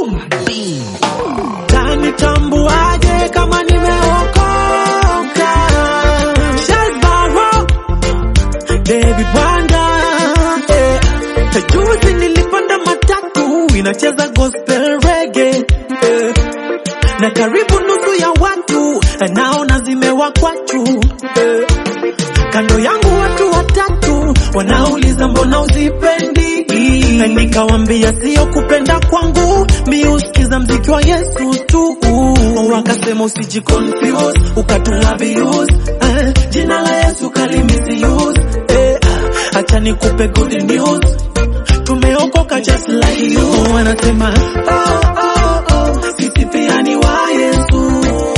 Tanitambuaje kama nimeokoka? Shazbaro, David Wanda eh. Juzi nilipanda matatu inacheza gospel reggae eh. Na karibu nusu ya watu naona zimewakwa tu eh. Kando yangu watu watatu wanauliza mbona uzipendi, na nikawambia sio kupenda kwangu, mi usikiza mziki wa Yesu tu. Wakasema usiji confuse ukatula views eh, jina la Yesu kali misuse eh, acha nikupe good news, tumeokoka just like you. Wanasema oh, oh, oh, sisi pia ni wa Yesu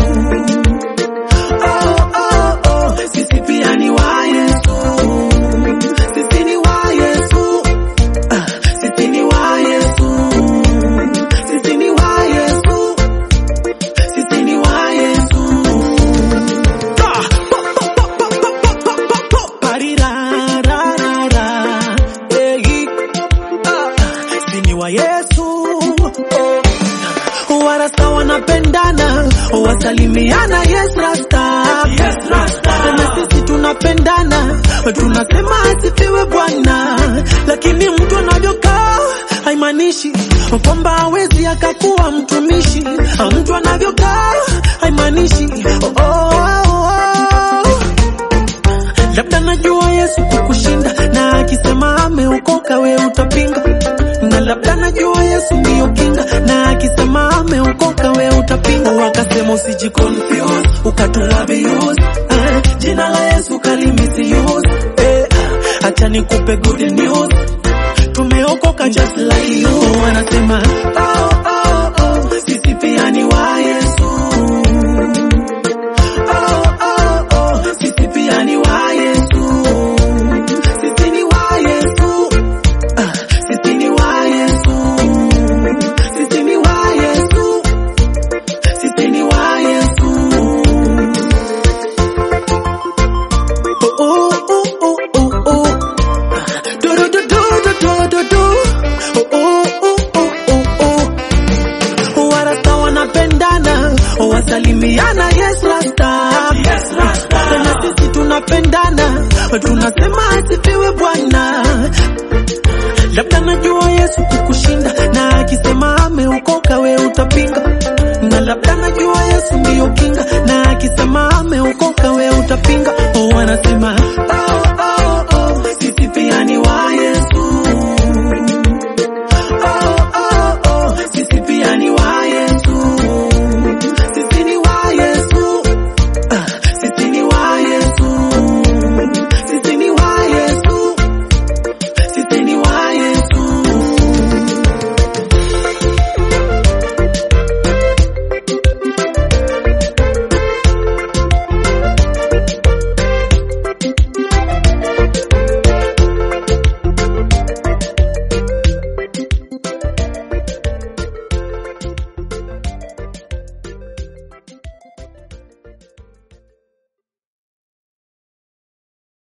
Oh, oh, oh, sisi pia ni wa Yesu. Sisi ni wa Yesu. Ah, sisi ni wa Yesu. Sisi ni wa Yesu. Sisi ni wa Yesu. Ah, po, po, po, po, po, po, po, po. Parirararara. Eh, ah, sisi ni wa Yesu. Oh. Warasta wanapendana, wasalimiana yes rasta. Yes, rasta. Na sisi tunapendana, tunasema asifiwe Bwana, lakini mtu anavyokaa haimaanishi kwamba hawezi akakuwa mtumishi. Mtu anavyokaa haimaanishi oh, oh, oh, oh. Labda najua Yesu kukushinda, na akisema ameokoka we utapinga, na labda najua Yesu ndiyo kinga, na akisema ameokoka we utapinga. Wakasema usiji confuse ukatula views eh, jina la Yesu kali misuse eh, acha nikupe good news, tumeokoka just like you. Wanasema oh, oh, oh, sisi pia ni wa Yesu Oh, oh, oh, sisi pia ni wa Yesu. Sisi ni wa Yesu. Ah, sisi ni wa Yesu. Sisi ni wa Yesu. Sisi ni wa Yesu. Oh, oh, oh, oh, oh, oh. Do, do, do, do, do, do, do, do. Oh, oh, oh, oh, oh, oh. Warasta wanapendana, wasalimiana yes rasta. Yes, rasta. Na sisi tunapendana, tunasema asifiwe Bwana. Labda najua Yesu kukushinda, na akisema ameokoka we utapinga, na labda najua Yesu ndiyo kinga, na akisema ameokoka we utapinga. Oh, wanasema